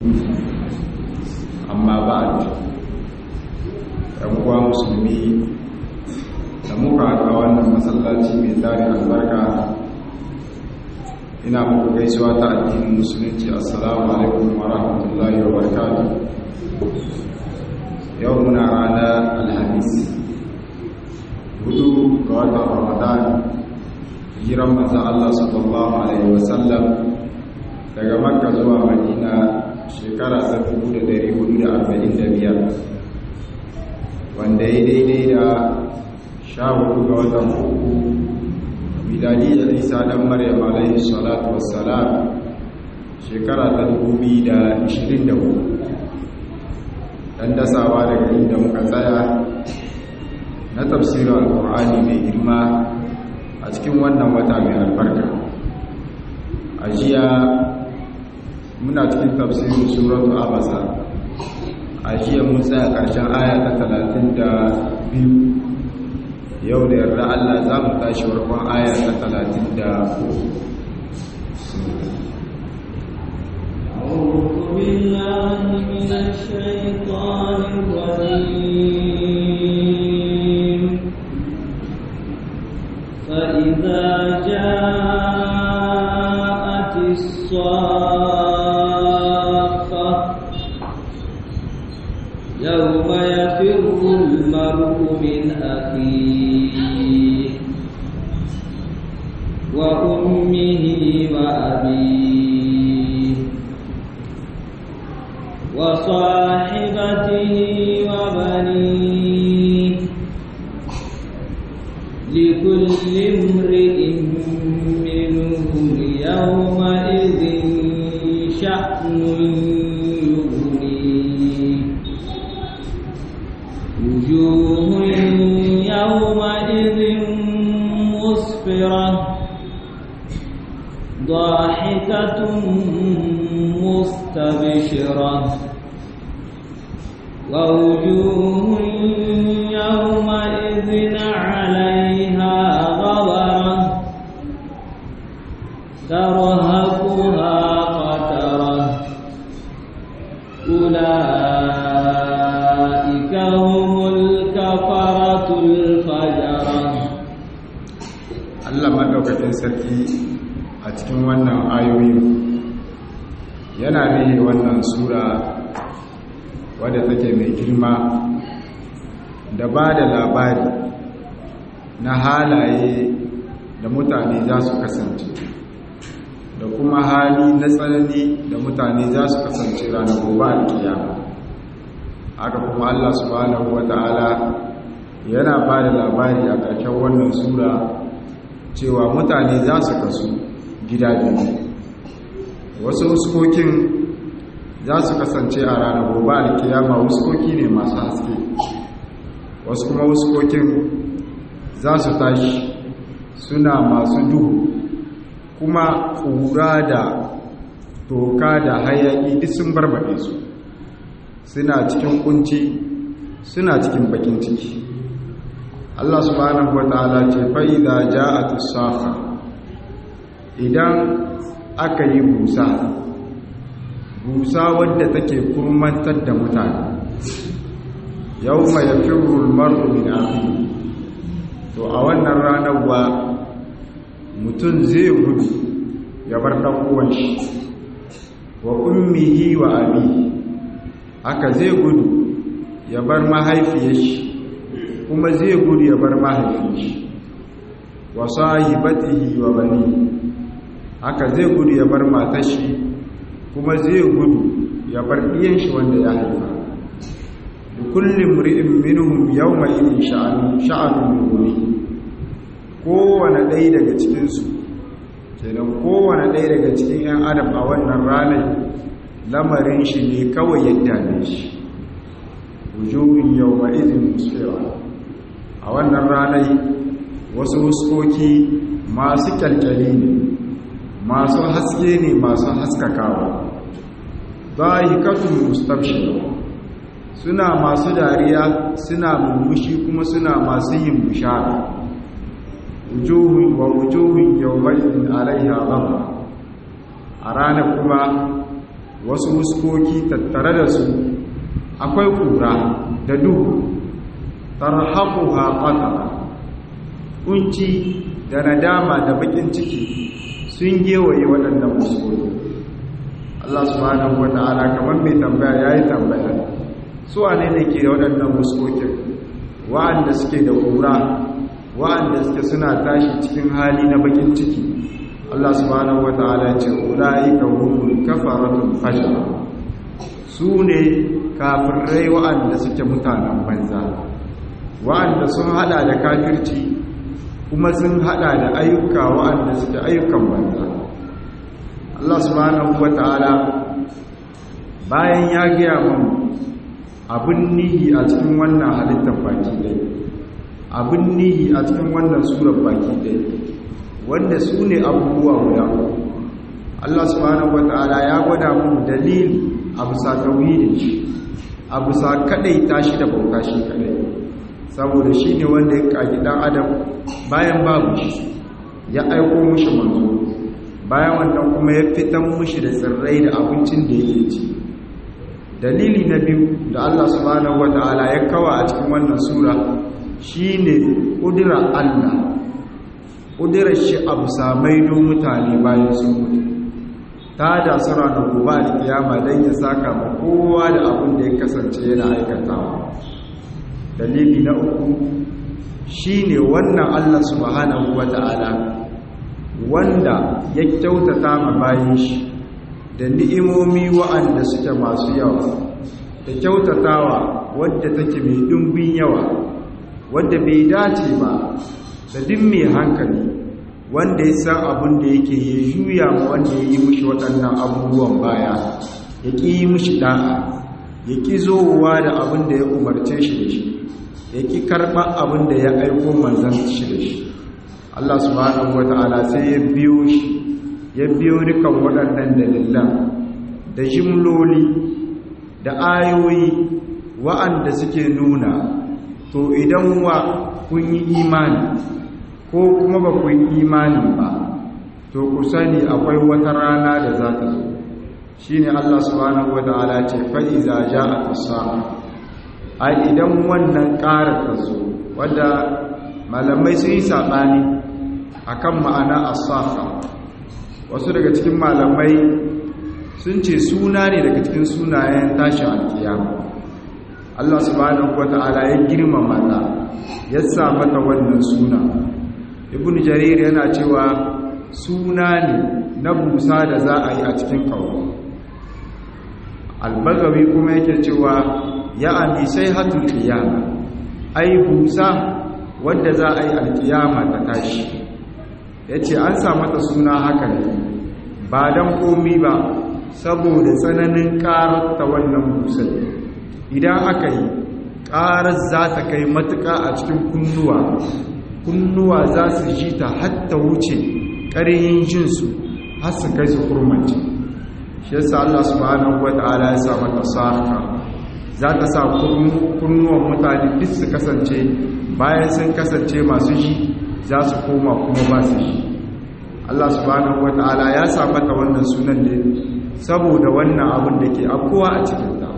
amma ba a uwa musulmi da muka haɗa wannan masallaci mai tari albarka ina muku gaisuwa ta addinin musulunci assalamu alaikum wa rahmatullahi wa barakatuh yau muna ranar alhamis hudu ga watan ramadan hijiran manzan Allah sallallahu alaihi wasallam daga makka zuwa madina shekara ta 1445 wanda ya daidai da sha hudu ga watan uku miladi da isa dan maryam alaihi salatu wassalam shekara ta 2024 dan dasawa daga inda muka tsaya na tafsirin alkur'ani mai girma a cikin wannan wata mai albarka a jiya muna cikin tafsirin suratu abasa a jiya mun tsaya ƙarshen aya ta talatin da biyu yau da yarda allah za mu tashi warkon aya ta talatin da أعوذ بالله من الشيطان الرجيم فإذا جاءت الصاخة يوم يفر المرء من أخيه وأمه وأبيه وصاحبته وبنيه لكل امرئ منهم يومئذ شأن يغنيه وجوه يومئذ مسفرة ضاحكة مستبشرة ووجوه يومئذ عليها غبرة ترهقها قترة أولئك هم الكفرة الفجرة Allah maɗaukakin sarki a cikin wannan ayoyi yana ne wannan sura wadda take mai girma da ba da labari na halaye da mutane za su kasance da kuma hali na tsanani da mutane za su kasance ranar gobe alkiyama haka kuma Allah subhanahu wata'ala yana ba da labari a ƙarshen wannan sura cewa mutane za su kasu gida biyu wasu huskokin za su kasance a ranar gobe alkiyama huskoki ne masu haske wasu kuma huskokin za su tashi suna masu duhu kuma ƙura da toka da hayaƙi duk sun barbaɗe su suna cikin kunci suna cikin bakin ciki Allah subhanahu wa ta'ala ce fa'iza ja'atu safa idan aka yi busa busa wadda take kurmantar da mutane yau mai firul maru min afi to a wannan ranar wa mutum zai gudu ya bar ɗan'uwan shi wa ummihi wa abi haka zai gudu ya bar mahaifiyar shi kuma zai gudu ya bar mahaifin shi wa sahibatihi wa bani haka zai gudu ya bar matar shi kuma zai gudu ya bar ɗiyan shi wanda ya haifa da kullum ri'in minhum yawma idin sha'anu sha'anun yughni kowane ɗaya daga cikinsu kenan kowane ɗaya daga cikin 'yan adam a wannan ranar lamarin shi ne kawai yadda ne shi wujuhun yawma idin musfira a wannan ranar wasu huskoki masu kyalkyali ne masu haske ne masu haskakawa zahikatun mustabshir suna masu dariya suna mummushi kuma suna masu yin bishara wujuhun wa wujuhun yawmaidin alaiha ghadab a ranar kuma wasu wuskoki tattare da su akwai kura da duhu tarhaquha qatara kunci da nadama da bakin ciki sun gewaye waɗannan wuskoki Allah subhanahu wata'ala kamar mai tambaya yayi tambaya su wane ne ke da waɗannan wuskokin wa'anda suke da kura wa'anda suke suna tashi cikin hali na bakin ciki Allah subhanahu wata'ala ya ce ulaika humul kafaratul fajr su ne kafirai wa'anda suke mutanen banza wa'anda sun hada da kafirci kuma sun hada da ayyuka wa'anda suke ayyukan banza Allah subhanahu wata'ala bayan ya gaya mun abin nihi a cikin wannan halittar baki ɗaya abin nihi a cikin wannan surar baki ɗaya wanda su ne abubuwa guda Allah subhanahu wata'ala ya gwada mu dalili a bisa tauhidin shi a bisa kadai tashi da bauta shi kadai saboda shi ne wanda ya kagi dan adam bayan babu shi ya aiko mushi manzo bayan wannan kuma ya fitan mushi da tsirrai da abincin da yake ci dalili na biyu da Allah subhanahu wata'ala ya kawa a cikin wannan sura shine kudura Allah kudurar shi abu samai don mutane bayan sun mutu ta da sura da gobe da kiyama don ya saka ma kowa da abin da ya kasance yana aikatawa dalili na uku shine wannan Allah subhanahu wata'ala wanda ya kyautata ma bayan shi da ni'imomi wa'anda suke masu yawa da kyautatawa wadda take mai dumbin yawa wadda bai dace ba da duk mai hankali wanda ya san abin da yake ya juya ma wanda ya yi mushi waɗannan abubuwan baya ya ƙi yi mushi ɗa'a ya ƙi zowa da abin da ya umarce shi da shi ya ƙi karɓar abin da ya aiko manzan shi da shi Allah subhanahu wata'ala sai ya biyo shi ya biyo dukan waɗannan dalilan da jimloli da ayoyi wa'anda suke nuna to idan wa kun yi imani ko kuma ba ku yi imanin ba to ku sani akwai wata rana da za ta zo shi ne Allah subhanahu wata'ala ce fa'iza ja a tusa a idan wannan ƙara ta zo wadda malamai sun yi saɓani a kan ma'ana asafa wasu daga cikin malamai sun ce suna ne daga cikin sunayen tashin alkiyama Allah subhanahu wata'ala ya girmama ta ya sa mata wannan suna ibn jarir yana cewa suna ne na busa da za a yi a cikin kawo albagawi kuma yake cewa ya ami sai hatul qiyama ai busa wanda za a yi alkiyama ta tashi yace an sa mata suna haka ne ba dan komi ba saboda tsananin karar ta wannan busar idan aka yi karar za ta kai matuka a cikin kunnuwa kunnuwa za su ji ta hatta wuce ƙaryin jinsu har su kai su kurmanci shi yasa Allah subhanahu wata'ala ya sa mata sarka za ta sa kunnuwan mutane duk su kasance bayan sun kasance masu ji za su koma kuma ba su ji Allah subhanahu wata'ala ya sa mata wannan sunan ne saboda wannan abin da ke afkowa a cikin ta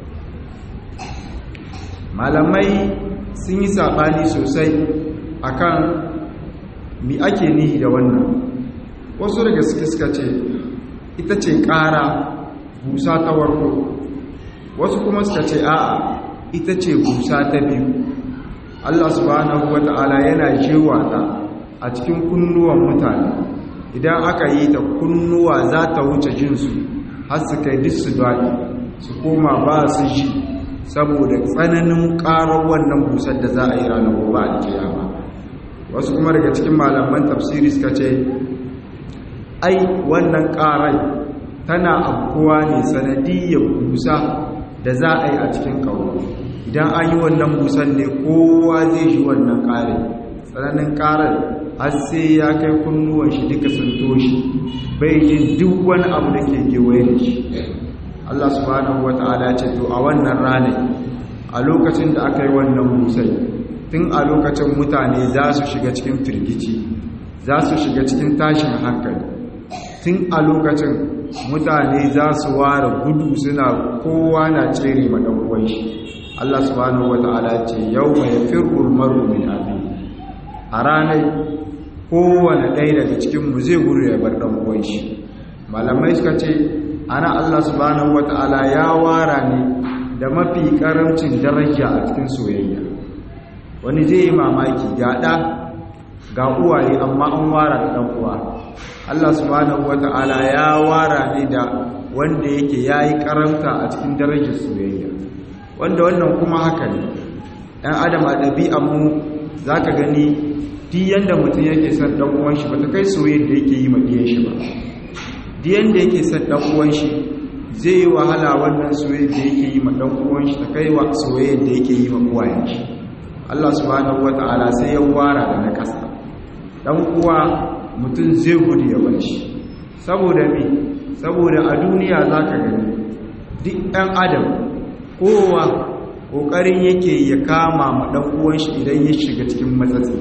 malamai sun yi saɓani sosai akan mi ake nihi da wannan wasu daga suke suka ce ita ce ƙara busa ta warko wasu kuma suka ce a'a ita ce busa ta biyu Allah subhanahu wata'ala yana jewa ta a cikin kunnuwan mutane idan aka yi ta kunnuwa za ta wuce jinsu har su kai duk su daɗi su koma ba su ji saboda tsananin ƙarar wannan busar da za a yi ranar gobe a kiyama wasu kuma daga cikin malaman tafsiri suka ce ai wannan ƙarai tana abuwa ne sanadiyyar busa da za a yi a cikin ƙauro idan an yi wannan busan ne kowa zai ji wannan ƙarai tsananin ƙarar har sai ya kai kunnuwan shi duka sun toshi bai jin duk wani abu da ke kewaye da shi Allah subhanahu wata'ala ce to a wannan ranar a lokacin da aka yi wannan busai tun a lokacin mutane za su shiga cikin firgici za su shiga cikin tashin hankali tun a lokacin mutane za su ware gudu suna kowa na tsere ma dan uwan shi Allah subhanahu wataala ce yawma yafirru al-mar'u min abi a ranar kowane ɗaya daga cikin mu zai gudu ya bar dan uwan shi malamai suka ce ana Allah subhanahu wataala ya wara ne da mafi karamcin daraja a cikin soyayya wani zai yi mamaki ga ɗa ga uwaye amma an wara da ɗan uwa Allah subhanahu wata'ala ya wara ne da wanda yake yayi karanta a cikin darajar soyayya wanda wannan kuma haka ne ɗan adam a ɗabi'an mu zaka gani duk yanda mutum yake son ɗan uwan shi bata kai soyayyar da yake yi ma ɗiyan shi ba duk yanda yake son ɗan uwan shi zai yi wahala wannan soyayyar da yake yi ma ɗan uwan shi ta kai wa soyayyar da yake yi ma uwayen shi Allah subhanahu wata'ala sai ya wara da na ƙasa dan uwa mutum zai gudu ya bar shi saboda me saboda a duniya zaka gani duk ɗan adam kowa kokarin yake ya kama ma dan uwan shi idan ya shiga cikin matsatsi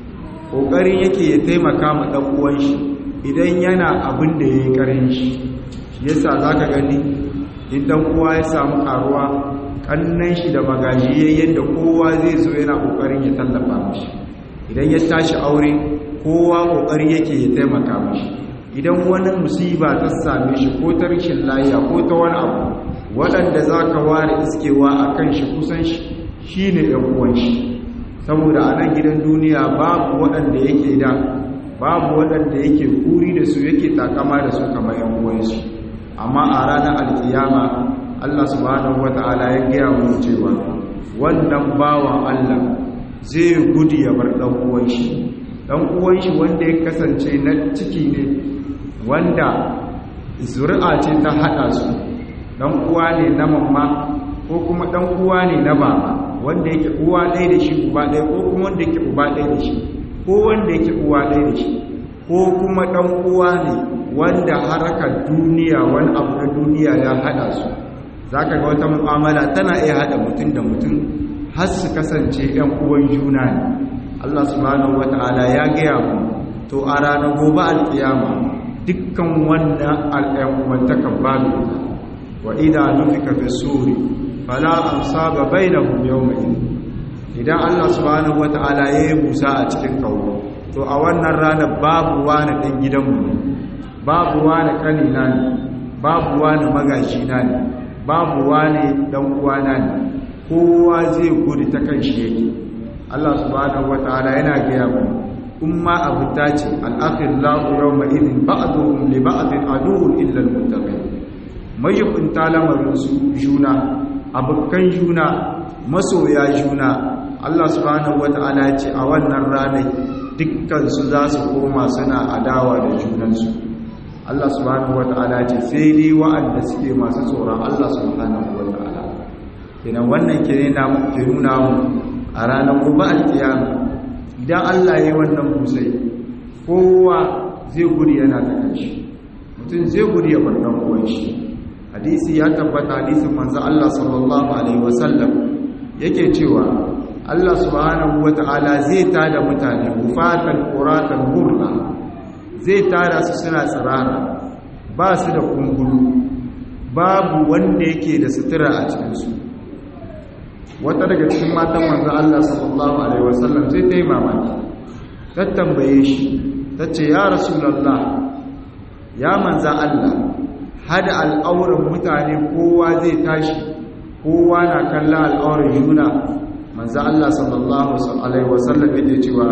kokarin yake ya taimaka ma dan uwan shi idan yana abin da yayi karin shi yasa zaka gani idan uwa ya samu karuwa kannan shi da magaji yayin da kowa zai zo yana kokarin ya tallafa mishi idan ya tashi aure kowa kokari yake ya taimaka mishi idan wani musiba ta same shi ko ta rashin lafiya ko ta wani abu waɗanda za ka ware iskewa a kan shi kusan shi shi ne uwan shi saboda a nan gidan duniya babu waɗanda yake da babu waɗanda yake kuri da su yake takama da su kamar yan uwansu amma a ranar alkiyama Allah subhanahu wata'ala ya gaya mu cewa wannan bawan Allah zai gudu ya bar dan uwan shi dan uwan shi wanda ya kasance na ciki ne wanda zuri'a ce ta hada su dan uwa ne na mamma ko kuma dan uwa ne na baba wanda yake uwa ɗaya da shi uba ɗaya ko kuma wanda yake uba ɗaya da shi ko wanda yake uwa ɗaya da shi ko kuma dan uwa ne wanda harkar duniya wani abu na duniya ya hada su zaka ga wata mu'amala tana iya hada mutum da mutum har su kasance ɗan uwan juna ne Allah subhanahu wata'ala ya gaya mu to a ranar gobe alkiyama dukkan wannan al'ayyumantakan babu ita wa idha nufika fi suri fala amsaba bainahum yawma idan Allah subhanahu wata'ala ya yi busa a cikin kawo to a wannan ranar babu wani ɗan gidanmu ne babu wani kanina ne babu wani magashina ne babu wani ɗan uwana ne kowa zai gudu ta kan shi yake Allah subhanahu wata'ala yana gaya mu umma abu ta ce al'akhillahu yawma idin ba'duhum li ba'din aduwwun illa al-muttaqin mayyukunta lamarin su juna abukan juna masoya juna Allah subhanahu wata'ala ce a wannan ranar dukkan su za su koma suna adawa da junansu Allah subhanahu wata'ala ce sai dai wa'anda suke masu tsoron Allah subhanahu wata'ala kenan wannan ke nuna mu a ranar gobe alkiyama idan Allah ya yi wannan busai kowa zai gudu yana ta kanshi mutum zai gudu ya bar dan uwan shi hadisi ya tabbata hadisin manzo Allah sallallahu alaihi wasallam yake cewa Allah subhanahu wata'ala zai tada mutane hufatan quratan hurna zai tada su suna tsirara ba su da kungulu babu wanda yake da sutura a cikin su wata daga cikin matan manzo Allah sallallahu alaihi wasallam sai ta yi mamaki ta tambaye shi tace ya rasulullah ya manzo Allah hada al'auran mutane kowa zai tashi kowa na kallon al'auran juna manzo Allah sallallahu alaihi wasallam yake cewa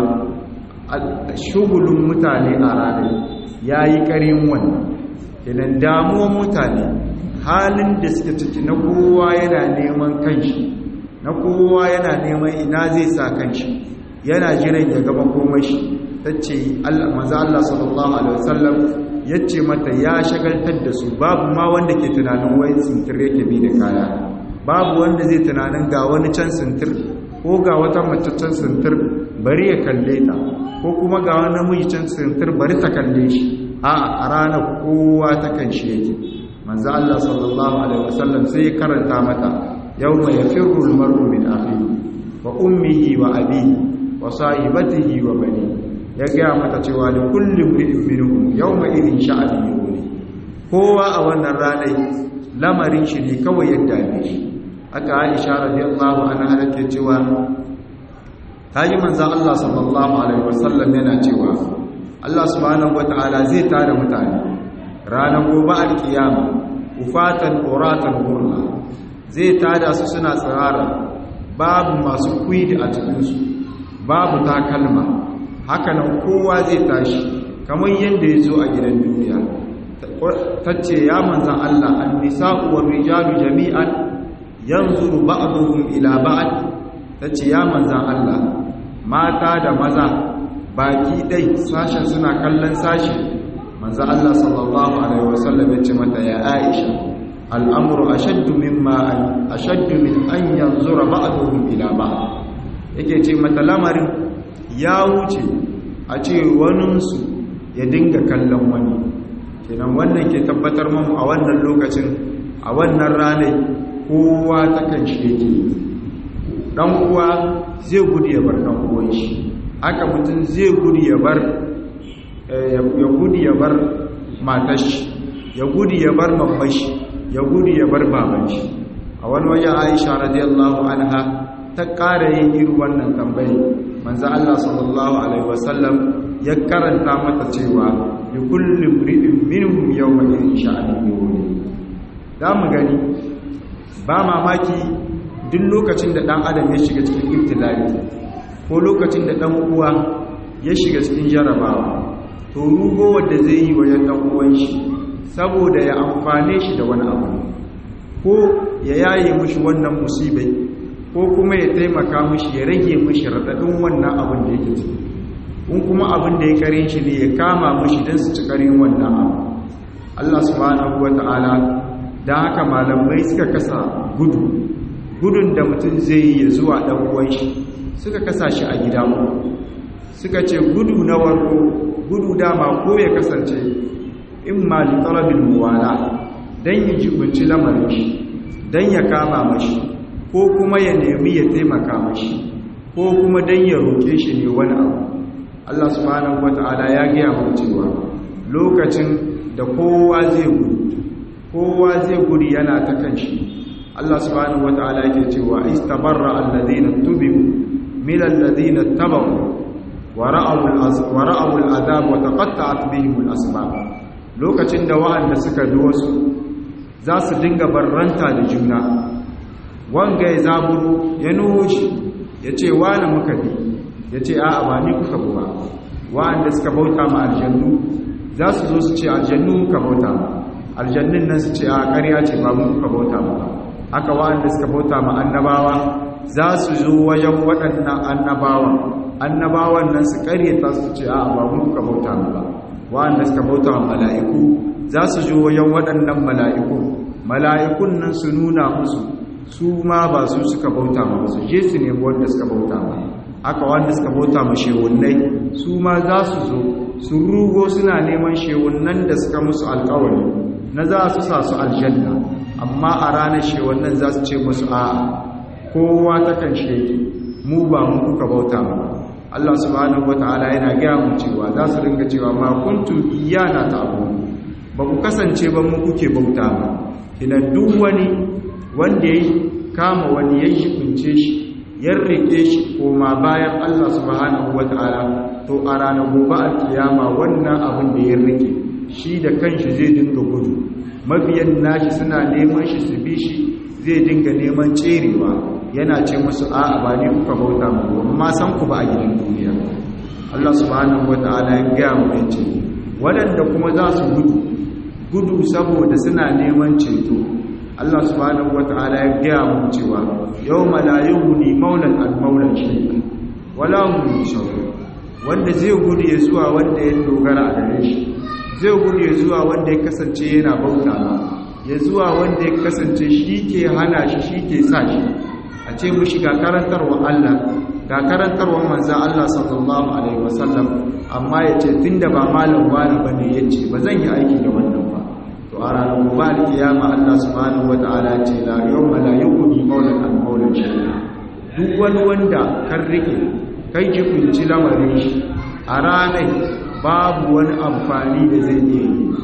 shugulun mutane a ranar yayi karin wannan idan damuwar mutane halin da suke ciki na kowa yana neman kanshi na kowa yana neman ina zai sa kanshi yana jiran ya gaba komashi tace Allah manzo Allah sallallahu alaihi wasallam yace mata ya shagaltar da su babu ma wanda ke tunanin wai sintir yake bi da kaya babu wanda zai tunanin ga wani can sintir ko ga wata mace can sintir bari ya kalle ta ko kuma ga wani namiji can sintir bari ta kalle shi a a ranar kowa ta kan shi yake manzo Allah sallallahu alaihi wasallam sai ya karanta mata yawma yafirru al-mar'u min akhihi wa ummihi wa abihi wa sahibatihi wa bani ya ga mata cewa da kullum ri'in minhum yawma idin sha'ani yughni kowa a wannan ranar lamarin shi ne kawai yadda ne shi aka aisha radiyallahu anha take cewa ta yi manzan Allah sallallahu alaihi wasallam yana cewa Allah subhanahu wata'ala zai tara mutane ranar gobe alkiyama ufatan uratan gurla zai tada su suna tsirara babu masu kwidi a cikinsu babu takalma hakanan kowa zai tashi kamar yadda ya zo a gidan duniya ta ce ya manzan Allah an nisa'u wa rijalu jami'an yanzuru ba'duhum ila ba'd ta ce ya manzan Allah mata da maza baki dai sashen suna kallon sashi manzan Allah sallallahu alaihi wasallam ya ce mata ya Aisha al'amuru ashaddu mimma ashaddu min an yanzura ba'duhum ila ba'd yake ce mata lamarin ya wuce a ce waninsu ya dinga kallon wani kenan wannan ke tabbatar mamu a wannan lokacin a wannan ranar kowa ta kan shi yake dan uwa zai gudu ya bar dan uwan shi haka mutum zai gudu ya bar ya gudu ya bar matar shi ya gudu ya bar mamman shi ya gudu ya bar baban shi a wani waje Aisha radiyallahu anha ta ƙara yin irin wannan tambayi manzo Allah sallallahu alaihi wasallam ya karanta mata cewa li kulli mri'in minhum yawma idhin sha'anun yughni da mu gani ba mamaki duk lokacin da dan adam ya shiga cikin ibtila'i ko lokacin da dan uwa ya shiga cikin jarabawa to rugo wanda zai yi wa dan uwan shi saboda ya amfane shi da wani abu ko ya yaye mushi wannan musibai ko kuma ya taimaka mushi ya rage mushi radadin wannan abin da yake ciki kun kuma abin da ya kare shi ne ya kama mushi don su ci karin wannan abu Allah subhanahu wata'ala da haka malamai suka kasa gudu gudun da mutum zai yi ya zuwa dan uwan shi suka kasa shi a gida suka ce gudu na warko gudu dama ko ya kasance in ma li talabil muwala dan ya jibunci lamarin shi dan ya kama mashi ko kuma ya nemi ya taimaka mashi ko kuma dan ya roke shi ne wani abu Allah subhanahu wata'ala ya gaya mu cewa lokacin da kowa zai gudu kowa zai gudu yana ta kanshi Allah subhanahu wata'ala yake cewa istabarra alladhina tubiu min alladhina tabu wa ra'aw al'azab wa taqatta'at bihim al'asbab lokacin da wa'anda suka bi wasu za su dinga barranta da juna wanga ya zaburu ya nuhu shi ya ce wani muka bi ya ce a ba ni kuka buwa wa'anda suka bauta ma aljannu za su zo su ce aljannu muka bauta ma aljannun nan su ce a ƙarya ce ba mu kuka bauta ma haka wa'anda suka bauta ma annabawa za su zo wajen waɗannan annabawa annabawan nan su ƙaryata su ce a ba mu kuka bauta ma ba wa'anda suka bauta ma mala'iku za su zo wajen waɗannan mala'iku mala'ikun nan su nuna musu su ma ba su suka bauta ma ba su je su nemi wanda suka bauta ma haka wanda suka bauta ma shewunnai su ma za su zo su rugo suna neman shewunnan da suka musu alkawari na za su sa su aljanna amma a ranar shewunnan za su ce musu a kowa ta kan sheki mu ba mu kuka bauta ma Allah subhanahu wata'ala yana gaya mu cewa za su ringa cewa ma kuntum iyana ta'budu ba ku kasance ba mu kuke bauta ba kina duk wani wanda ya kama wani ya kunce shi ya rike shi koma bayan Allah subhanahu wata'ala to a ranar gobe alkiyama wannan abin da ya rike shi da kanshi zai dinga gudu mabiyan nashi suna neman shi su bi shi zai dinga neman tserewa yana ce musu a'a ba ne kuka bauta mu amma san ku ba a gidan duniya Allah subhanahu wata'ala ya gaya mu yace waɗanda kuma za su gudu gudu saboda suna neman ceto Allah subhanahu wata'ala ya gaya mu cewa yawma la yughni maulan al maulan shay'a wala hum yunsarun wanda zai gudu ya zuwa wanda ya dogara a gare shi zai gudu ya zuwa wanda ya kasance yana bauta ya zuwa wanda ya kasance shi ke hana shi shi ke sa shi a ce mushi ga karantarwa Allah ga karantarwa manzan Allah sallallahu alaihi wasallam amma ya ce tunda ba malam wani bane yace ba zan yi aiki da wannan ba to a ranar gobe alkiyama Allah subhanahu wataala ce la yawma la yughni maulan an maulan shay'a duk wani wanda kan rike kai ki kunci lamarin shi a ranar babu wani amfani da zai iya yi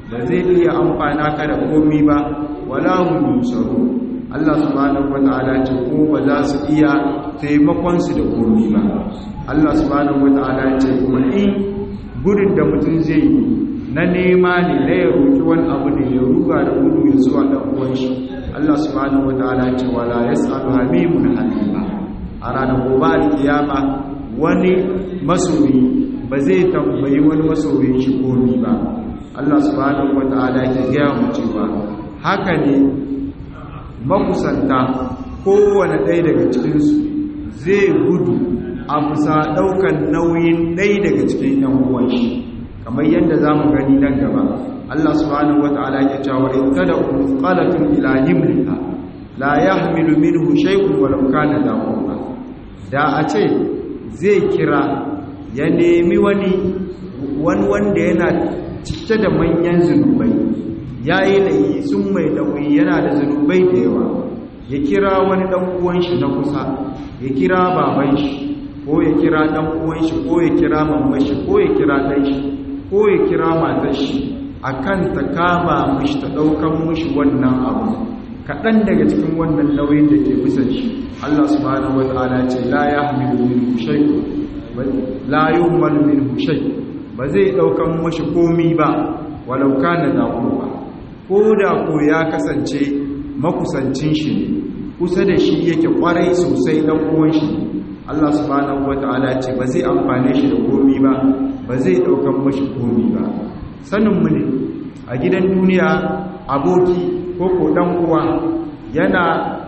ba zai iya amfana ka da komi ba wala hum yusaru Allah subhanahu wataala ce ko ba za su iya taimakon su da komi ba Allah subhanahu wataala ce kuma in gudun da mutum zai yi na nema ne na ya roki wani abu ne ya ruga da gudu ya zuwa dan uwan shi Allah subhanahu wataala ce wala yas'alu hamimun halima a ranar gobe alkiyama wani masoyi ba zai tambayi wani masoyin shi komi ba Allah subhanahu wata'ala ke gaya mu cewa haka ne makusanta kowane ɗaya daga cikinsu zai gudu a bisa ɗaukan nauyin ɗaya daga cikin yan uwan shi kamar yadda za mu gani nan gaba Allah subhanahu wata'ala ke cewa in tada qalatun ila himliha la yahmilu minhu shay'un walau kana da da a ce zai kira ya nemi wani wani wanda yana cike da manyan zunubai ya yi layi sun mai nauyi yana da zunubai da yawa ya kira wani ɗan uwan shi na kusa ya kira baban shi ko ya kira ɗan uwan shi ko ya kira mamman shi ko ya kira ɗan shi ko ya kira matar shi akan ta kama mishi ta ɗaukan mishi wannan abu kaɗan daga cikin wannan nauyin da ke bisan shi Allah subhanahu wata'ala ce la yahmilu minhu shay'un la yuhmalu minhu shay ba zai daukan mashi komi ba walau kana da ba ko da ko ya kasance makusancin shi ne kusa da shi yake kwarai sosai dan uwan shi Allah subhanahu wata'ala ce ba zai amfane shi da komi ba ba zai daukan mashi komi ba sanin mu ne a gidan duniya aboki ko ko dan uwa yana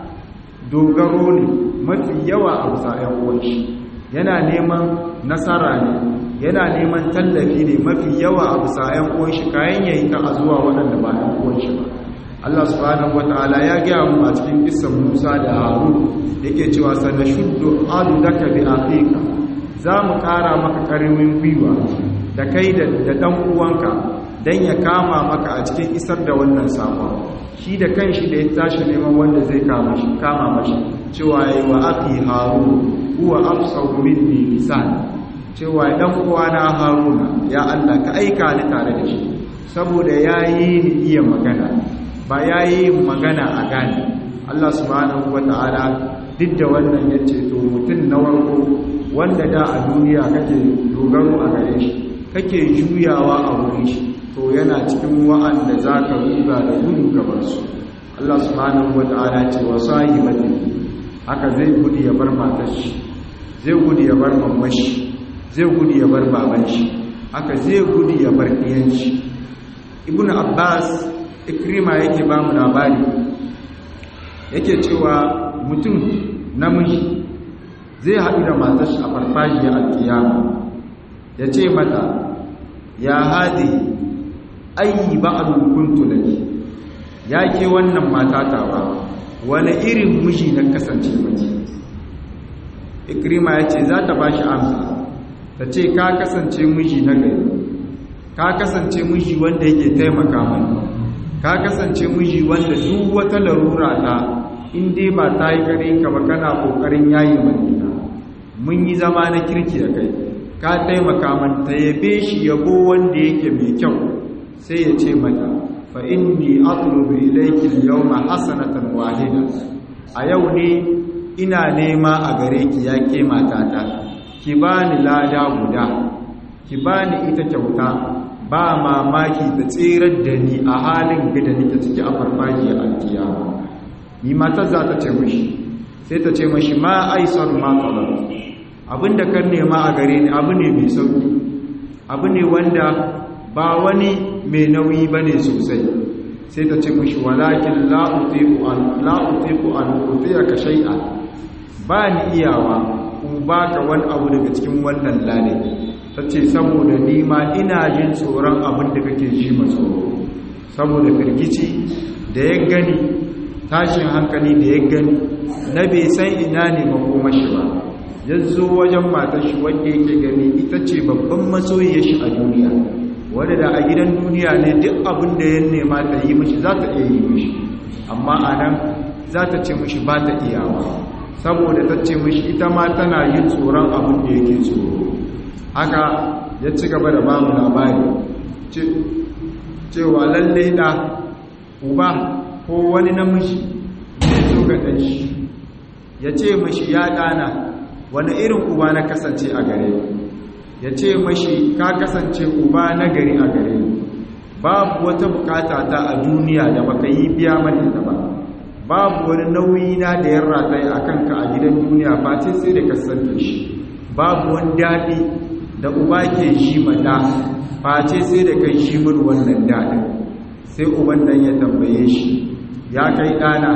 dogaro ne mafi yawa a bisa ‘yan uwanshi yana neman nasara ne yana neman tallafi ne mafi yawa a bisa ‘yan uwanshi kayan yayi ta a zuwa waɗanda ba ‘yan uwanshi ba Allah subhanahu wata'ala ya gaya mu a cikin kisan Musa da Harun yake cewa sana shuddu adu daka bi aqiqa za mu ƙara maka ƙarfin gwiwa da kai da dan uwanka dan ya kama maka a cikin isar da wannan sakon shi da kanshi da ya tashi neman wanda zai kama shi kama mashi cewa yayi wa aqi harun huwa afsahu minni lisan cewa dan uwana haruna ya Allah ka aika ni tare da shi saboda yayi ni iya magana ba yayi magana a gane Allah subhanahu wataala duk da wannan yace to mutun na warko wanda da a duniya kake dogaro a gare shi kake juyawa a wurin shi to yana cikin wa'anda za ka ruga da gudu gabar su Allah subhanahu wa ta'ala ce wa sahibati haka zai gudu ya bar matar shi zai gudu ya bar mamman shi zai gudu ya bar baban shi haka zai gudu ya bar ɗiyan shi ibnu abbas ikrima yake ba mu labari yake cewa mutum namiji zai haɗu da matar shi a farfajiyar alkiyama ya ce mata ya hadi ayi ba'alun kuntu laki ya ke wannan matata ba wani irin miji na kasance miki ikrima ya ce za ta ba shi amsa ta ce ka kasance miji na gari ka kasance miji wanda yake taimaka mani ka kasance miji wanda duk wata larura ta in dai ba ta yi gare ka ba kana kokarin yayi manina mun yi zama na kirki da kai ka taimaka man ta yabe shi yabo wanda yake mai kyau sai ya ce mata fa inni atlubu ilayki al-yawma hasanatan wahida a yau ne ina nema a gare ki ya ke matata ki bani lada guda ki bani ita kyauta ba mamaki ta tsirar da ni a halin gida nake ciki a farfajiyar alkiyama ni matar za ta ce mashi sai ta ce mashi ma aisar ma talab abinda kan nema a gare ni abu ne mai sauki abu ne wanda ba wani mai nauyi bane sosai sai ta ce mashi walakin la utiqu an la utiqu an utiyaka shay'an ba ni iyawa ku baka wani abu daga cikin wannan lade ta ce saboda nima ina jin tsoron abin da kake ji matsoro saboda firgici da ya gani tashin hankali da ya gani na bai san ina ne makomashi ba ya zo wajen matar shi wanda yake gani ita ce babban masoyiyar shi a duniya wadda da a gidan duniya ne duk abin da ya nema ta yi mashi za ta iya yi mashi amma a nan za ta ce mashi ba ta iyawa saboda ta ce mashi ita ma tana yin tsoron abin da yake tsoro haka ya ci gaba da bamu labari cewa lalle da uba ko wani namiji zai zo ga ɗanshi ya ce mashi ya ɗana wani irin uba na kasance a gare ya ce mashi ka kasance uba na gari a gare babu wata bukata ta a duniya da baka yi biya mani ta ba babu wani nauyi na da ya rataye a kanka a gidan duniya face sai da kasance shi babu wani daɗi da uba ke shi mata face sai da kai shi mun wannan daɗin sai uban nan ya tambaye shi ya kai ɗana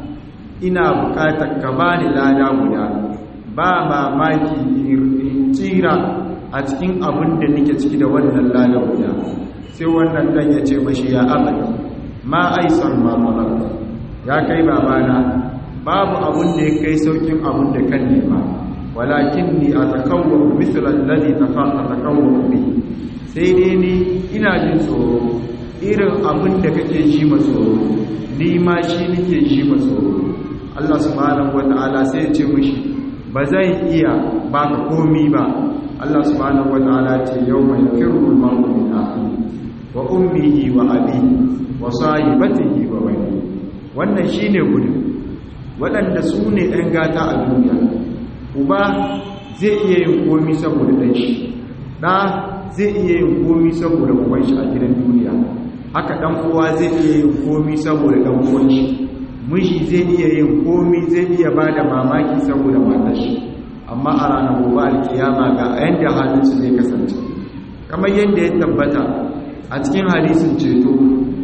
ina bukatar ka bani lada guda ba mamaki in tsira a cikin abin da nake ciki da wannan lada guda sai wannan dan ya ce mashi ya abadi ma aisar ma malaka ya kai babana babu abin da ya kai saukin abin da kan nema walakin ni atakawwa misal alladhi tatakawwa bi sai dai ni ina jin tsoro irin abin da kake ji tsoro ni ma shi nake ji tsoro Allah subhanahu wata'ala sai ya ce mishi ba zai iya baka komi ba Allah subhanahu wata'ala ce yawma yakirru al-mar'u min akhihi wa ummihi wa abihi wa sahibatihi wa bani wannan shine gudu waɗanda su ne ɗan gata a duniya uba zai iya yin komi saboda ɗan shi ɗa zai iya yin komi saboda uban shi a gidan duniya haka ɗan uwa zai iya yin komi saboda ɗan uwan shi miji zai iya yin komi zai iya ba da mamaki saboda matar shi amma a ranar gobe alkiyama ga yadda halinsu zai kasance kamar yadda ya tabbata a cikin hadisin ceto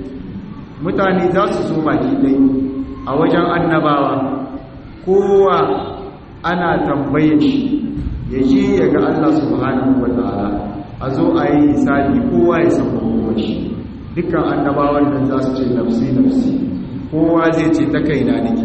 mutane za su zo baki ɗai a wajen annabawa kowa ana tambaye shi ya je ya ga Allah subhanahu wa ta'ala a zo a yi hisabi kowa ya san kowa shi dukkan annabawan nan za su ce nafsi nafsi kowa zai ce ta kaina nake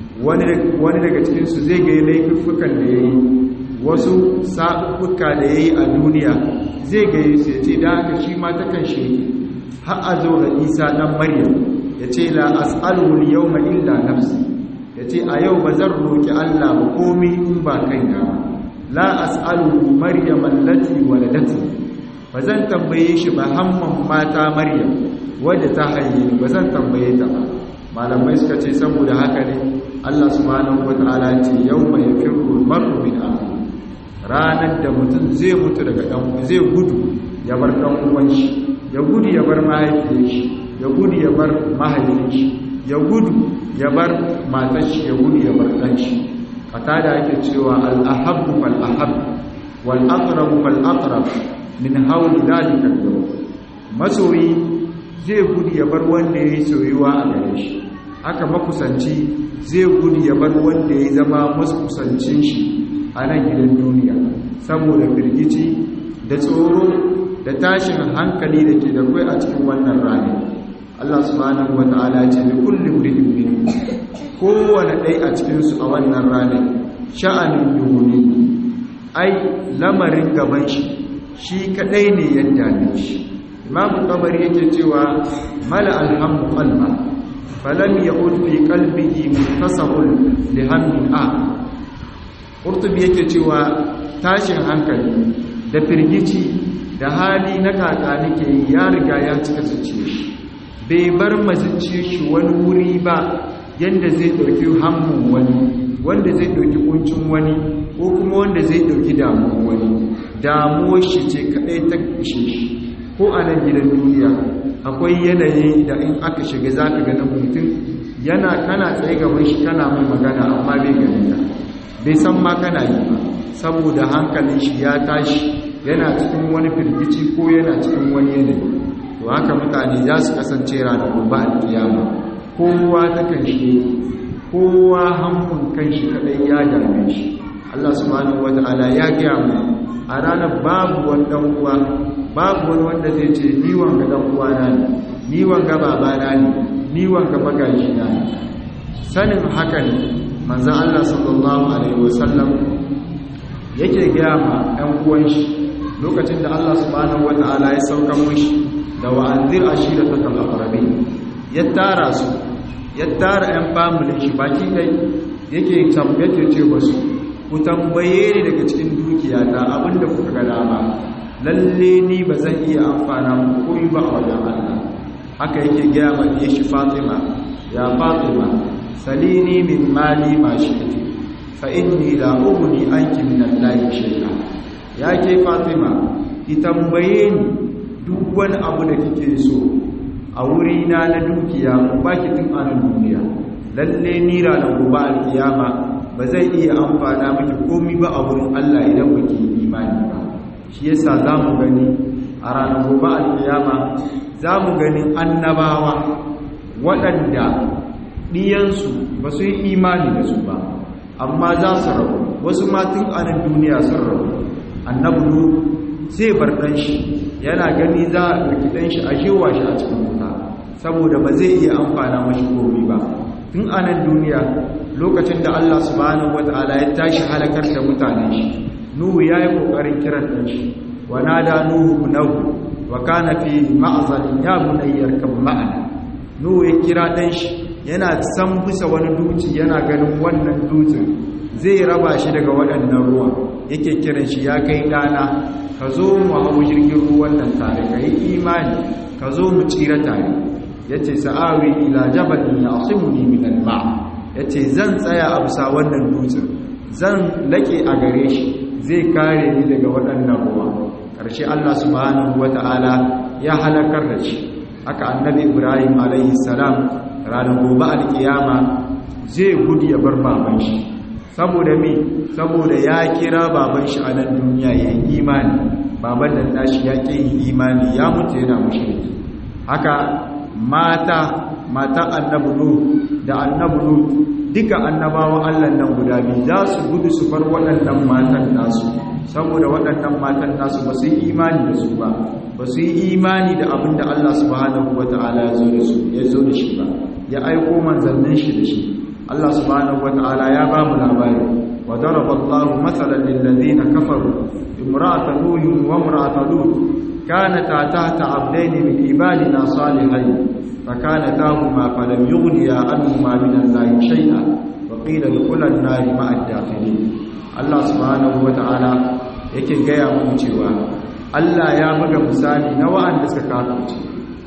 wani daga cikinsu zai ga laifukan da ya yi wasu sa'uka da ya yi a duniya zai ga yi sai ce da haka shi ma takan shi har a zo ga isa ɗan maryam ya ce la as'alul yau ma illa nafsi ya ce a yau ba zan roƙi allah ba komi in ba kai na la as'alul maryam allati waladati ba zan tambaye shi ba hamman mata maryam wadda ta haihe ba zan tambaye ta ba malamai suka ce saboda haka ne Allah subhanahu wataala ce yawma yafiru mar'u min akhi ranar da mutum zai mutu daga dan zai gudu ya bar dan uwan shi ya gudu ya bar mahaifiyar shi ya gudu ya bar mahaifin shi ya gudu ya bar matar shi ya gudu ya bar dan shi kata da ake cewa al ahabbu fal ahab wal aqrab fal aqrab min hawli dalika al masoyi zai gudu ya bar wanda ya yi soyuwa a gare shi haka makusanci zai gudu ya bar wanda ya zama makusancin shi a nan gidan duniya saboda firgici da tsoro da tashin hankali da ke da kwai a cikin wannan rani Allah subhanahu wata'ala ce da kullum da minhum kowane ɗai a cikinsu a wannan ranar sha'anin yuhuni ai lamarin gaban shi shi kaɗai ne yadda ne shi imamu tabari yake cewa mala alhamdu qalba falam ya'ud fi qalbihi muntasabun li hammin a qurtubi yake cewa tashin hankali da firgici da hali na kaka nake ya riga ya cika zuciya shi bai bar mazuciya shi wani wuri ba yanda zai dauki hammun wani wanda zai dauki kuncin wani ko kuma wanda zai dauki damuwar wani damuwar shi ce kadai ta ishe shi ko a nan gidan duniya akwai yanayi da in aka shiga za ka ganin mutum yana kana tsaye gaban shi kana mai magana amma bai ganin ka bai san ma kana yi ba saboda hankalin shi ya tashi yana cikin wani firgici ko yana cikin wani yanayi to haka mutane za su kasance ranar gobe alkiyama kowa ta kan shi kowa hankun kan shi kadai ya dame shi Allah subhanahu wataala ya gaya mu a ranar babu wani dan uwa babu wani wanda zai ce ni wanga dan uwana ne ni wanga babana ne ni wanga magaji na ne sanin haka ne manzo Allah sallallahu alaihi wasallam yake gaya ma ɗan uwan shi lokacin da Allah subhanahu wataala ya sauka mushi da wa'anzir ashiratakal aqrabin ya tara su ya tara ɗan family shi baki dai yake tambaye ce wasu ku tambaye ni daga cikin dukiyata abinda kuka ga dama lalle ni ba zan iya amfana muku koyi ba a wajen Allah haka yake gaya mai shi Fatima ya Fatima salini min mali ma shi'ti fa inni la ughni anki min Allah shay'a ya ke Fatima ki tambaye ni duk wani abu da kike so a wuri na na dukiya ku baki tun a duniya lalle ni ranar gobe alkiyama ba zai iya amfana miki komi ba a wurin Allah idan baki imani ba shi yasa zamu gani a ranar gobe alkiyama zamu gani annabawa waɗanda ɗiyansu ba su yi imani da su ba amma za su rabu wasu matun anan duniya sun rabu annabu zai bar ɗanshi yana gani za a ɗauki ɗanshi a shewa shi a cikin wuta saboda ba zai iya amfana mashi komi ba tun anan duniya lokacin da Allah subhanahu wata'ala ya tashi halakar da mutanen shi nuhu ya yi ƙoƙarin kiran ɗanshi wa nada nuhu nahu wa kana fi ma'azalin ya bunayyar kan ma'ana nuhu ya kira ɗanshi yana san bisa wani duci yana ganin wannan dutsen zai raba shi daga waɗannan ruwa yake kiran shi ya kai ɗana ka zo mu hau jirgin ruwan nan tare ka yi imani ka zo mu tsira tare ya ce sa'awi ila jabalin ya asimuni min alma ya ce zan tsaya a bisa wannan dutsen zan laƙe a gare shi zai kare ni daga waɗannan ruwa ƙarshe allah subhanahu wata'ala ya halakar da shi haka annabi ibrahim alaihi salam ranar gobe alkiyama zai gudu ya bar baban shi saboda me saboda ya kira baban shi a nan duniya ya yi imani baban nan nashi ya ƙi yin imani ya mutu yana mushriki haka mata mata annabi lut da annabi lut duka annabawan Allah nan guda biyu za su gudu su bar waɗannan matan nasu saboda waɗannan matan nasu ba su yi imani da su ba ba su yi imani da abin da Allah subhanahu wata'ala ya zo da su ya zo da shi ba ya aiko manzannin shi da shi Allah subhanahu wata'ala ya ba mu labari wa daraba Allahu mathalan lil ladina kafaru imra'ata nuh wa imra'ata lut kanata tahta 'abdayn min ibadina salihayn فكانتاهما فلم يغنيا عنهما من الله شيئا وقيل ادخلا النار مع الداخلين الله سبحانه وتعالى yake gaya mu cewa Allah ya buga misali na wa'anda suka kafirce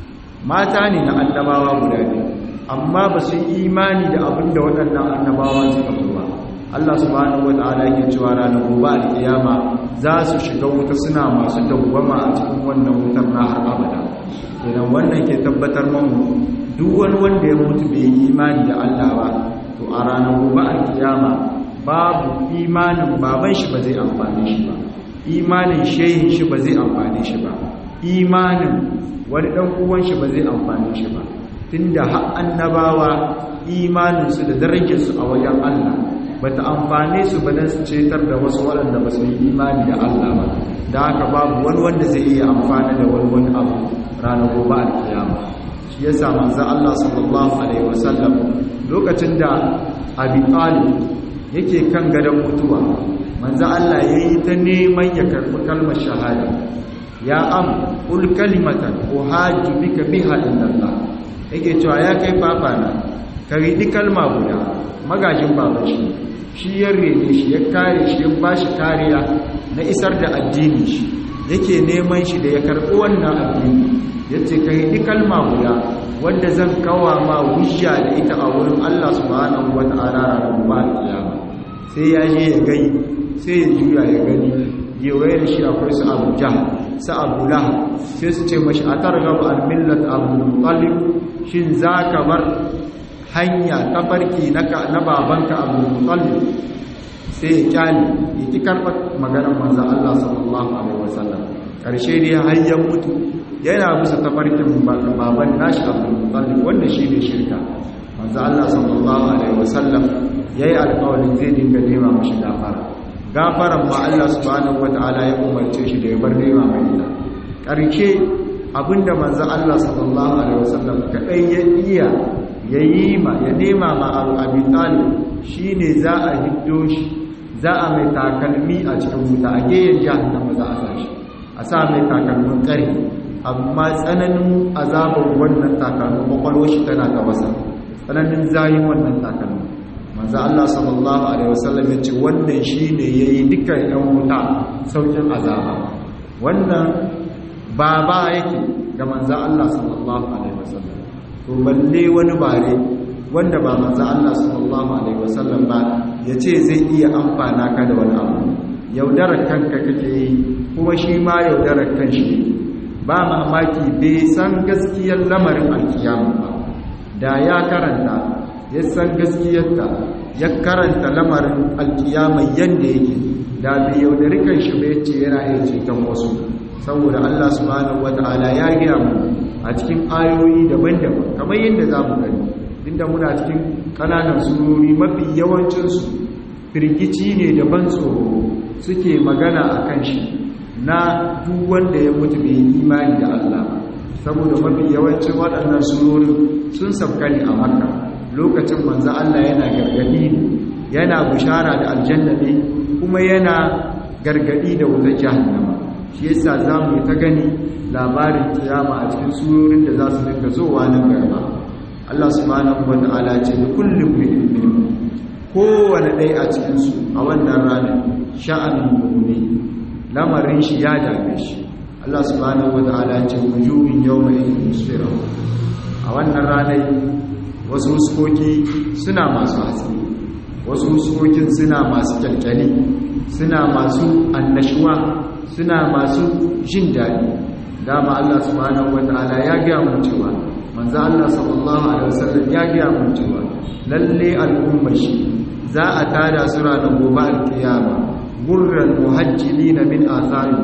mata ne na annabawa guda biyu amma ba su yi imani da abin da waɗannan annabawa suka fi ba Allah subhanahu wata'ala yake cewa ranar gobe alkiyama za su shiga wuta suna masu dawwama a cikin wannan wutar na har abada idan wannan ke tabbatar mamu duk wani wanda ya mutu bai yi imani da Allah ba to a ranar gobe alkiyama babu imanin baban shi ba zai amfane shi ba imanin shehin shi ba zai amfane shi ba imanin wani dan uwan shi ba zai amfane shi ba tunda har annabawa imanin su da darajar su a wajen Allah bata amfane su ba dan su cetar da wasu waɗanda ba su yi imani da Allah ba da haka babu wani wanda zai iya amfana da wani wani abu ranar gobe alkiyama shi yasa manzo Allah sallallahu alaihi wasallam lokacin da Abi Talib yake kan gadon mutuwa manzo Allah yayi ta neman ya karbi kalmar shahada ya am ul kalimatan uhajju bika biha illallah yake cewa ya kai papa na ka ridi kalma guda magajin baban shi shi ya rene shi ya kare shi ya bashi kariya na isar da addini shi yake neman shi da ya karbi wannan addini yace ka ridi kalma guda wanda zan kawa ma hujja da ita a wurin Allah subhanahu wataala ranar kiyama sai ya je ya gani sai ya juya ya gani gewaye da shi akwai su abu jahal su abu lahab sai su ce mashi a targaba al-millat abu talib shin za ka bar hanya ta farki na babanka abu talib sai ya kyale ya ki karɓar maganar manzan Allah sallallahu alaihi wasallam ƙarshe ne hanyar mutu yana bisa tafarkin baban nashi abu talib wanda shi ne shirka manzan Allah sallallahu alaihi wasallam ya yi alƙawarin zai dinga nema mashi gafara gafaran ma Allah subhanahu wata'ala ya umarce shi da ya bar nema mai ita ƙarshe abinda manzo Allah sallallahu alaihi wasallam kadai ya iya yayi ma ya nema ma Abu Abi Talib shine za a hiddo shi za a mai takalmi a cikin wuta a geyen jahannama za a sa shi a sa mai takalmin ƙari amma tsananin azabar wannan takalmin kwakwalwar shi tana gabasa tsananin zayin wannan takalmin manzo Allah sallallahu alaihi wasallam ya ce wannan shine yayi dukkan yan wuta saukin azaba wannan baba yake ga manzo Allah sallallahu alaihi wasallam to balle wani bare wanda ba manzo Allah sallallahu alaihi wasallam ba yace zai iya amfana ka da wani abu yaudarar kanka kake yi kuma shi ma yaudarar kanshi ba mamaki bai san gaskiyar lamarin alkiyama ba da ya karanta ya san gaskiyarta ya karanta lamarin alkiyama yadda yake da bai yaudari kanshi bai ce yana iya ceton wasu saboda Allah subhanahu wata'ala ya gaya mu a cikin ayoyi daban-daban kamar yadda za mu gani inda muna cikin ƙananan surori mafi yawancinsu firgici ne da ban tsoro suke magana a kan shi na duk wanda ya mutu bai imani da Allah saboda mafi yawancin waɗannan surorin sun sabkani a makka lokacin manzo Allah yana gargadi yana bishara da aljanna ne kuma yana gargadi da wutar jahannama shi yasa zamu yi ta gani labarin kiyama a cikin surorin da za su dinga zowa nan gaba Allah subhanahu wataala ce kullum minhum kowane ɗaya a cikinsu a wannan ranar sha'anin mummuni lamarin shi ya dame shi Allah subhanahu wa ta'ala ce wujuhin yawma idin musfira a wannan ranar wasu huskoki suna masu haske wasu huskokin suna masu kyalkyali suna masu annashuwa suna masu jin daɗi dama Allah subhanahu wa ta'ala ya gaya mu cewa manzo Allah sallallahu alaihi wasallam ya gaya mu cewa lalle al'ummar shi za a tada su ranar gobe alkiyama gurran muhajjilina min atharin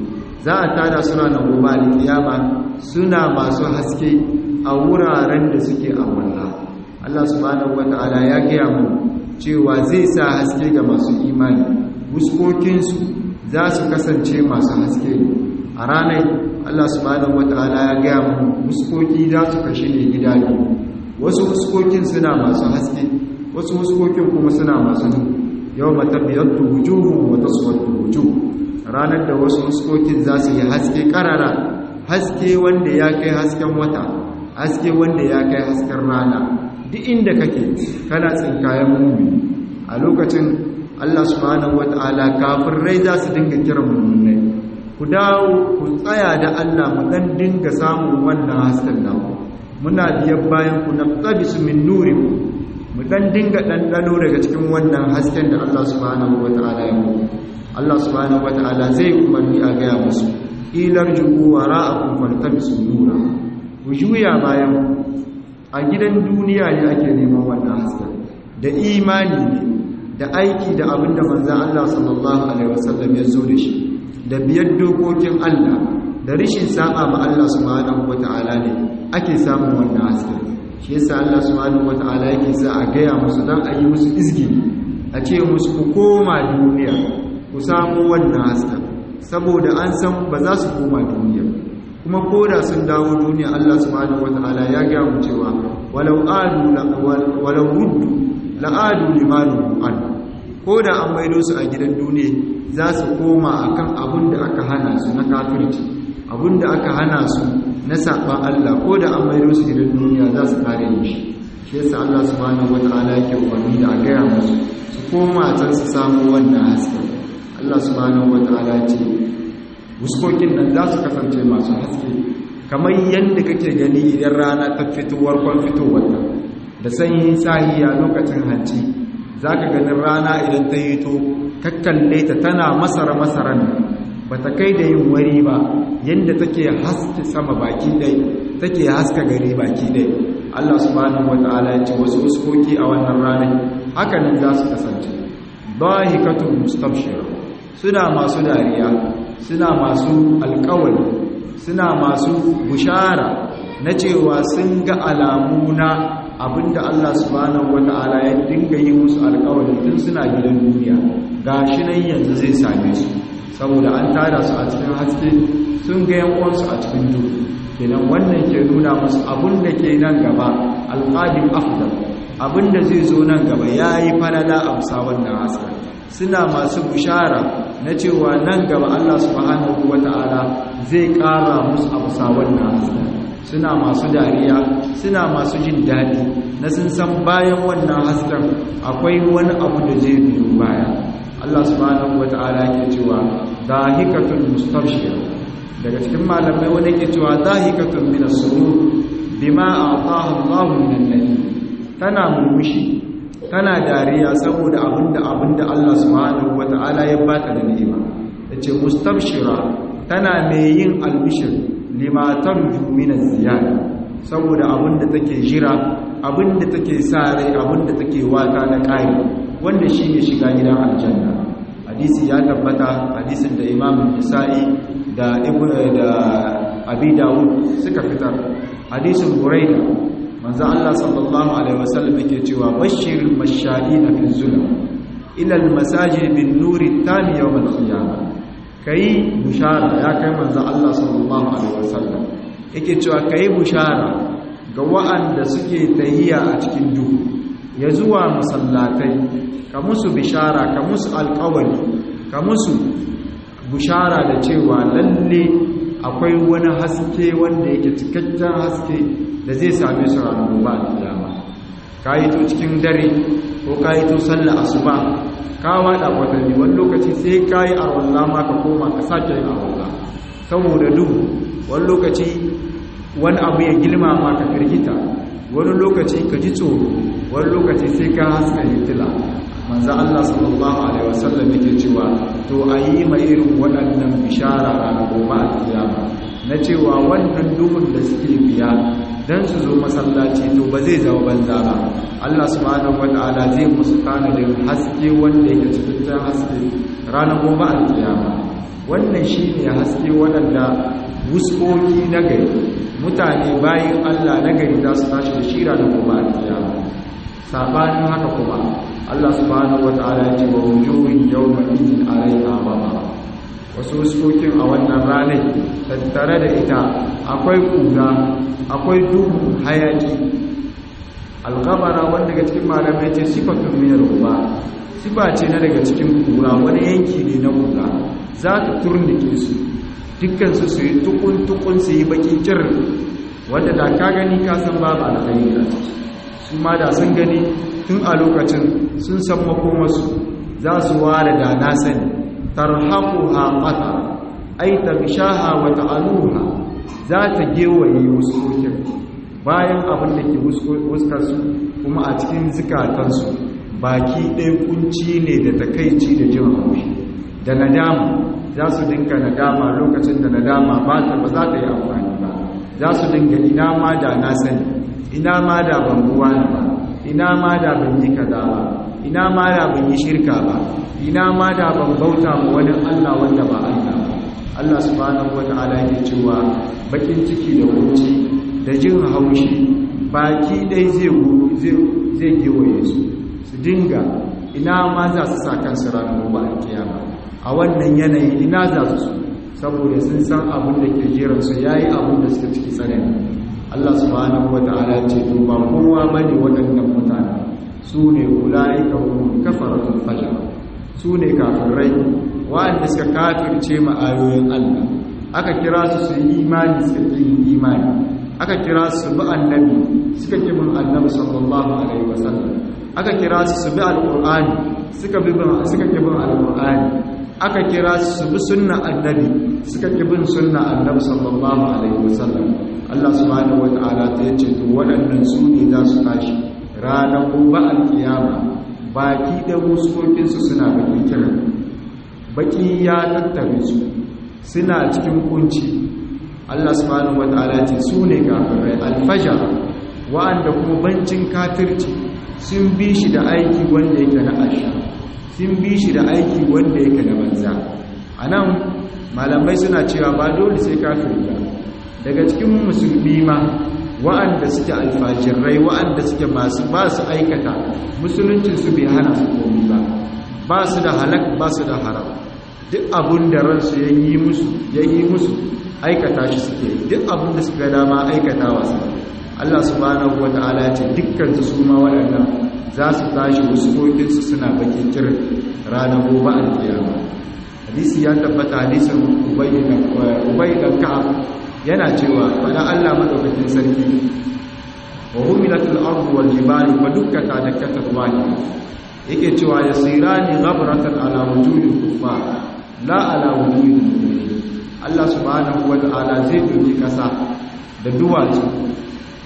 za a tada su ranar gobe alkiyama suna masu haske a wuraren da suke a wallah Allah subhanahu wataala ya gaya mu cewa zai sa haske ga masu imani wuskokinsu za su kasance masu haske a ranar Allah subhanahu wataala ya gaya mu wuskoki za su kashe ne gida biyu wasu wuskokin suna masu haske wasu huskokin kuma suna masu nu yau matabiyattu wujuhu wa taswaddu wujuh ranar da wasu huskokin za su yi haske karara haske wanda ya kai hasken wata haske wanda ya kai hasken rana duk inda kake kana tsinkayen mummi a lokacin Allah subhanahu wataala kafirai za su dinga kiran mummunai ku dawo ku tsaya da Allah mu dan dinga samun wannan hasken naku muna biyan bayan ku na qabisu min nurikum mu dan dinga ɗanɗano daga cikin wannan hasken da Allah subhanahu wata'ala ya mu Allah subhanahu wata'ala zai umarni a gaya musu ilar jugu wa ra'akum faltabisu nura ku juya bayan a gidan duniya ne ake neman wannan hasken da imani ne da aiki da abin da manzon Allah sallallahu alaihi wasallam ya zo da shi da biyar dokokin Allah da rishin saba ma Allah subhanahu wata'ala ne ake samun wannan hasken shi yasa Allah subhanahu wata'ala yake sa a gaya musu dan a yi musu izgini a ce musu ku koma duniya ku samu wannan haska saboda an san ba za su koma duniya kuma koda sun dawo duniya Allah subhanahu wata'ala ya gaya mu cewa walau adu walau ruddu la'adu limanu an koda an maido su a gidan duniya za su koma akan abin da aka hana su na kafirci abin da aka hana su na saɓan Allah ko da an maido su gidan duniya za su kare shi shi yasa Allah subhanahu wataala yake umarni da a gaya musu su koma can su samu wannan haske Allah subhanahu wataala ce wuskokin nan za su kasance masu haske kamar yadda kake gani idan rana ta fitowar kwan fitowar ta da sanyin sahiya lokacin hanci za ka ganin rana idan ta yi to kakkalle ta tana masara masaran ba ta kai da yin wari ba yadda take haske sama baki ɗai take haska gari baki ɗai Allah subhanahu wata'ala ya ce wasu uskoki a wannan ranar hakanan za su kasance bahikatun mustabshira suna masu dariya suna masu alkawari suna masu bushara na cewa sun ga alamu na abinda Allah subhanahu wata'ala ya dinga yi musu alkawari tun suna gidan duniya gashi nan yanzu zai same su saboda an tada su a cikin haske sun ga yankuwansu a cikin duhu kenan wannan ke nuna musu abin da ke nan gaba alƙadim afdal abin da zai zo nan gaba ya yi falala a bisa wannan haske suna masu bishara na cewa nan gaba Allah subhanahu wata'ala zai ƙara musu a bisa wannan haske suna masu dariya suna masu jin daɗi na sun san bayan wannan hasken akwai wani abu da zai biyo baya Allah subhanahu wata'ala ke cewa dahikatul mustabshir daga cikin malamai wani ke cewa dahikatul min as-surur bima a'tahu Allahu min an tana murmushi tana dariya saboda abinda abinda Allah subhanahu wata'ala ya bata da ni'ima yace mustabshira tana mai yin albishir lima tarju min az-ziyada saboda abinda take jira abinda take sa rai abinda take wata na kai wanda shine shiga gidan aljanna hadisi ya tabbata hadisin da Imam Nisa'i da Ibn da Abi Dawud suka fitar hadisin Buraida manzo Allah sallallahu alaihi wasallam yake cewa bashirul masha'ina fil zulm ila al masajid bin nuri tami yawm al qiyamah kai bushara ya kai manzo Allah sallallahu alaihi wasallam yake cewa kai bushara ga wa'anda suke tahiya a cikin duhu ya zuwa masallatai ka musu bishara ka musu alƙawari ka musu bushara da cewa lalle akwai wani haske wanda yake cikakken haske da zai same su ranar gobe a kiyama ka yi to cikin dare ko ka yi to sallah asuba ka wada watanni wani lokaci sai ka yi arwallah ma ka koma ka sake yin arwallah saboda duhu wani lokaci wani abu ya gilma ma ka firgita wani lokaci ka ji tsoro wani lokaci sai ka haska hitila manzo Allah sallallahu alaihi wasallam yake cewa to ayi mai irin waɗannan bishara ranar gobe a kiyama na cewa wannan duhun da suke biya dan su zo masallaci to ba zai zama banza ba Allah subhanahu wataala zai musu tanadin haske wanda yake cikin haske ranar gobe a kiyama wannan shine haske waɗanda wuskoki na gari mutane bayan Allah na gari za su tashi da shira da gobe a kiyama sabanin haka kuma Allah subhanahu wata'ala ya ce wa wujuhin yawma idin alaiha ghadaba wasu wuskokin a wannan ranar tattare da ita akwai kura akwai duhu hayaki alghabara wanda daga cikin malamai ce sifatun min ruba sifa ce na daga cikin kura wani yanki ne na kura za ta turnike su dukkan su su yi tukun tukun su yi baki cir wanda da ka gani ka san babu alkhairi a ciki su ma da sun gani tun a lokacin sun san makomarsu za su ware da na sani tarhaquha qata ay tabshaha wa ta'aluha za ta gewaye wuskokin bayan abin da ke wuskar su kuma a cikin zikatansu baki ɗaya kunci ne da takaici da jin haushi da nadama za su dinka nadama lokacin da nadama ba ta ba za ta yi amfani ba za su dinga ina ma da na sani ina ma da ban buwa ba ina ma da ban yi kaza ba ina ma da ban yi shirka ba ina ma da ban bauta ma wani Allah wanda ba Allah ba Allah subhanahu wata'ala yake cewa bakin ciki da kunci da jin haushi baki dai zai zai zai gewaye su su dinga ina ma za su sa kansu ranar gobe a kiyama a wannan yanayi ina za su saboda sun san abin da ke jiransu yayi abin da suka ciki tsanani Allah subhanahu wata'ala ce to ba kowa bane waɗannan mutane su ne ulaika hum kafaratul fajr su ne kafirai wanda suka kafirce ma ayoyin Allah aka kira su su yi imani suka yi imani aka kira su bi annabi suka ki bin annabi sallallahu alaihi wasallam aka kira su su bi alqur'ani suka bi suka ki bin alqur'ani aka kira su su bi sunna annabi suka ki bin sunna annabi sallallahu alaihi wasallam Allah subhanahu wata'ala ta yace to waɗannan su ne za su tashi ranar gobe alkiyama baki da muskokinsu suna bakin kiran baki ya tattare su suna cikin kunci Allah subhanahu wata'ala ce su ne kafirai alfajar wa'anda kuma bancin katirci sun bi shi da aiki wanda yake na asha sun bi shi da aiki wanda yake na banza a nan malamai suna cewa ba dole sai kafiri ba daga cikin musulmi ma wa'anda suke alfajirai wa'anda suke masu ba su aikata musuluncin su bai hana su komi ba ba su da halak ba su da haram duk abun da ransu ya yi musu ya yi musu aikata shi suke duk abun da suka dama aikata wasu Allah subhanahu wata'ala ya ce dukkan su ma waɗannan za su tashi wasu kokinsu suna bakin kirin ranar gobe alkiyama hadisi ya tabbata hadisin ubayi da ka'ab yana cewa fada Allah madaukakin sarki wa humilatul ardu wal jibali fa dukkata dakkatat wahida yake cewa yasirani ghabratan ala wujuhil kuffar la ala wujuhil mu'minin Allah subhanahu wa ta'ala zai doki kasa da duwatsu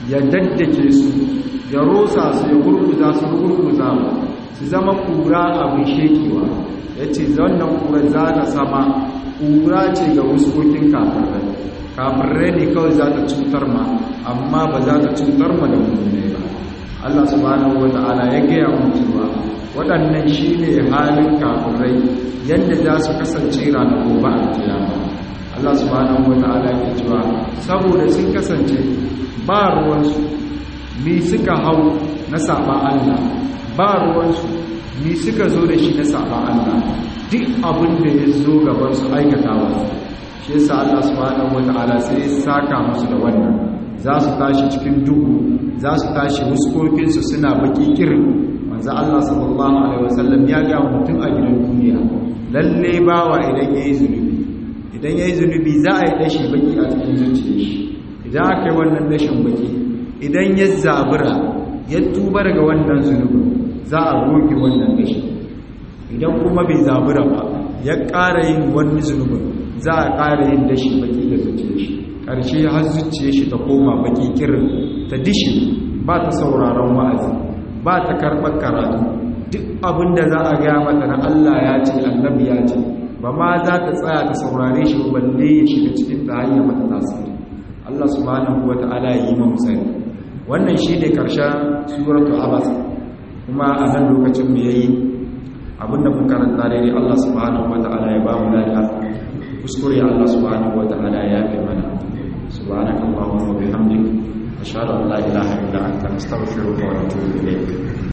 ya daddake su ya rosa su ya gurguza su gurguza su zama kura abin shekewa ya ce wannan kura za ta sama kura ce ga wuskokin kafirai kafirai ne kawai za ta cutar ma amma ba za ta cutar ma da mummune ba Allah subhanahu wa ta'ala ya gaya mu cewa waɗannan shi ne halin kafirai yadda za su kasance ranar gobe a kiyama Allah subhanahu wa ta'ala ya cewa saboda sun kasance ba ruwansu mi suka hau na saba Allah ba ruwansu mi suka zo da shi na saba Allah duk abin da ya zo gaban su aikatawa shi yasa Allah subhanahu wataala sai ya saka musu da wannan za su tashi cikin duhu za su tashi wuskokinsu suna baki kirin manzo Allah sallallahu alaihi wasallam ya ga mutum a gidan duniya lalle bawa idan yayi zunubi idan yayi zunubi za a yi dashi baki a cikin zuciyar shi idan aka yi wannan dashin baki idan ya zabura ya tuba daga wannan zunubin za a goge wannan dashi idan kuma bai zabura ba ya ƙara yin wani zunubin za a ƙara yin dashi baki da zuciyar shi ƙarshe har zuciyar shi ta koma baki kirin ta dishi ba ta sauraron wa'azi ba ta karɓar karatu duk abin da za a gaya mata na Allah ya ce annabi ya ce ba ma za ta tsaya ta saurare shi balle ya shiga cikin ta hanyar mata tasiri Allah subhanahu wa ta'ala ya yi mu sani wannan shi ne ƙarshen suratu abas kuma a nan lokacin mu yayi abinda mun karanta dai Allah subhanahu wa ta'ala ya ba mu lafiya kuskure Allah subhanahu wa ta'ala ya yafe mana subhanakallahumma wa bihamdika ashhadu an la ilaha illa anta astaghfiruka wa atubu ilayk